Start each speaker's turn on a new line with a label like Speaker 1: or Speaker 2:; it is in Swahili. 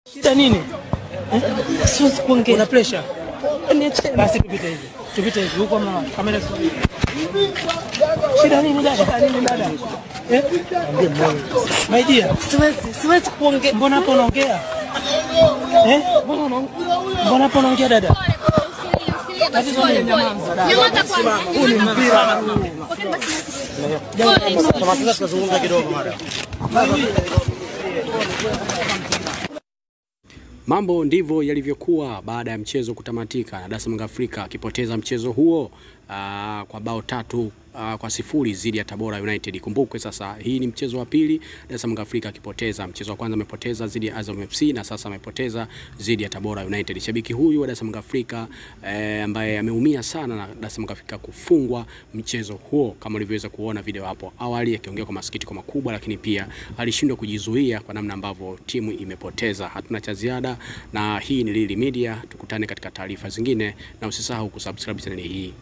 Speaker 1: Shida nini?
Speaker 2: Siwezi kuongea.
Speaker 1: Una pressure?
Speaker 2: Niache.
Speaker 1: Basi tupite hivi. Tupite hivi. Huko mna kamera. Shida nini dada? Shida nini dada? Eh? My dear,
Speaker 2: Siwezi, siwezi kuongea.
Speaker 1: mbona hapo unaongea? Eh?
Speaker 2: Mbona unaongea?
Speaker 1: Mbona hapo unaongea dada?
Speaker 3: Mambo ndivyo yalivyokuwa baada ya mchezo kutamatika na Dar es Salaam Afrika akipoteza mchezo huo aa, kwa bao tatu aa, kwa sifuri dhidi ya Tabora United. Kumbukwe sasa hii ni mchezo wa pili Dar es Salaam Afrika akipoteza. Mchezo wa kwanza amepoteza dhidi ya Azam FC na sasa amepoteza dhidi ya Tabora United. Shabiki huyu wa Dar es Salaam Afrika eh, ambaye ameumia sana na Dar es Salaam Afrika kufungwa mchezo huo, kama ulivyoweza kuona video hapo awali, akiongea kwa masikitiko makubwa, lakini pia alishindwa kujizuia kwa namna ambavyo timu imepoteza. Hatuna cha ziada, na hii ni Lili Media. Tukutane katika taarifa zingine, na usisahau kusubscribe channel hii.